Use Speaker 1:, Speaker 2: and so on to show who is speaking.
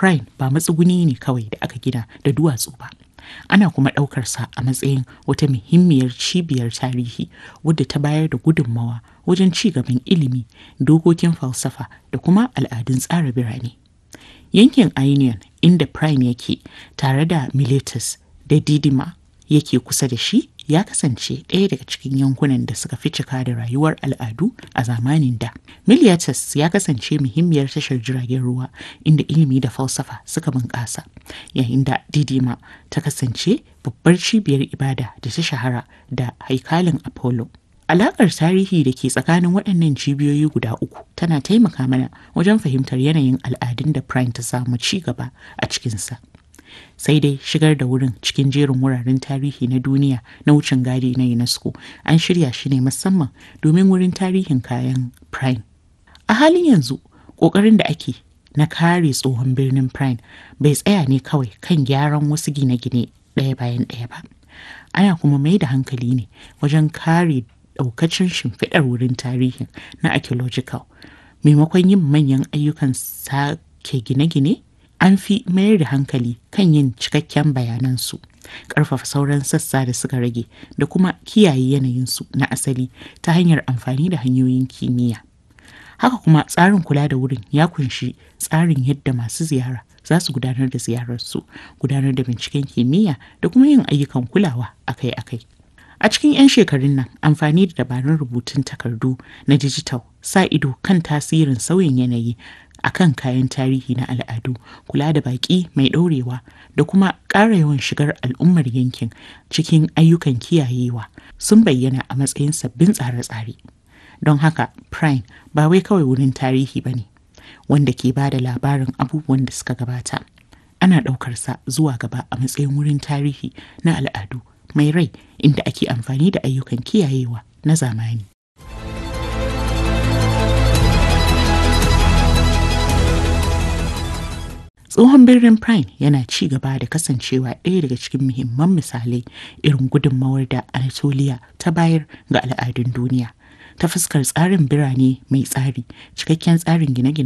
Speaker 1: Prine ba matsuguni ne kawai da aka gina da duwatsu ba. Ana kuma ɗaukarsa a matsayin wata muhimmiyar cibiyar tarihi wadda ta bayar da gudunmawa wajen ci gaban ilimi, dokokin falsafa da kuma al'adun tsara birane. Yankin Ionian inda Prine yake tare da Miletus da Didima yake kusa da shi ya kasance ɗaya daga cikin yankunan da suka fi cika da rayuwar al'adu a zamanin da. Miletus ya kasance muhimmiyar tashar jiragen ruwa inda ilimi da falsafa suka bunƙasa, yayin da Didima ta kasance babbar cibiyar ibada da ta shahara da haikalin Apollo. Alaƙar tarihi da ke tsakanin waɗannan cibiyoyi guda uku tana taimaka mana wajen fahimtar yanayin al'adun da Prine ta samu ci gaba a cikinsa. sai dai shigar da wurin cikin jerin wuraren tarihi na duniya na wucin gadi na UNESCO an shirya shi ne musamman domin wurin tarihin kayan Prime. A halin yanzu, ƙoƙarin da ake na kare tsohon birnin Prime bai tsaya ne kawai kan gyaran wasu gine-gine ɗaya bayan ɗaya ba. Ana kuma mai da hankali ne wajen kare ɗaukacin shimfiɗar wurin tarihin na archaeological maimakon yin manyan ayyukan sake gine-gine an fi mayar da hankali kan yin cikakken bayanansu ƙarfafa sauran sassa da suka rage da kuma kiyaye yanayinsu na asali ta hanyar amfani da hanyoyin kimiyya haka kuma tsarin kula da wurin ya kunshi tsarin yadda masu ziyara za su gudanar da ziyararsu gudanar da binciken kimiyya da kuma yin ayyukan kulawa akai-akai a cikin 'yan shekarun nan amfani da dabarun rubutun takardu na dijital sa ido kan tasirin sauyin yanayi a kan kayan tarihi na al'adu kula da baƙi mai ɗorewa da kuma ƙara yawan shigar al'ummar yankin cikin ayyukan kiyayewa sun bayyana a matsayin sabbin tsare-tsare don haka prime ba wai kawai wurin tarihi ba ne wanda ke ba da labarin abubuwan da suka gabata ana ɗaukarsa zuwa gaba a matsayin wurin tarihi na al'adu mai rai inda ake amfani da ayyukan kiyayewa na zamani tsohon birnin prime yana ci gaba da kasancewa ɗaya daga cikin muhimman misalai irin gudunmawar da anatolia ta bayar ga al'adun duniya ta fuskar tsarin birane mai tsari cikakken tsarin gine-gine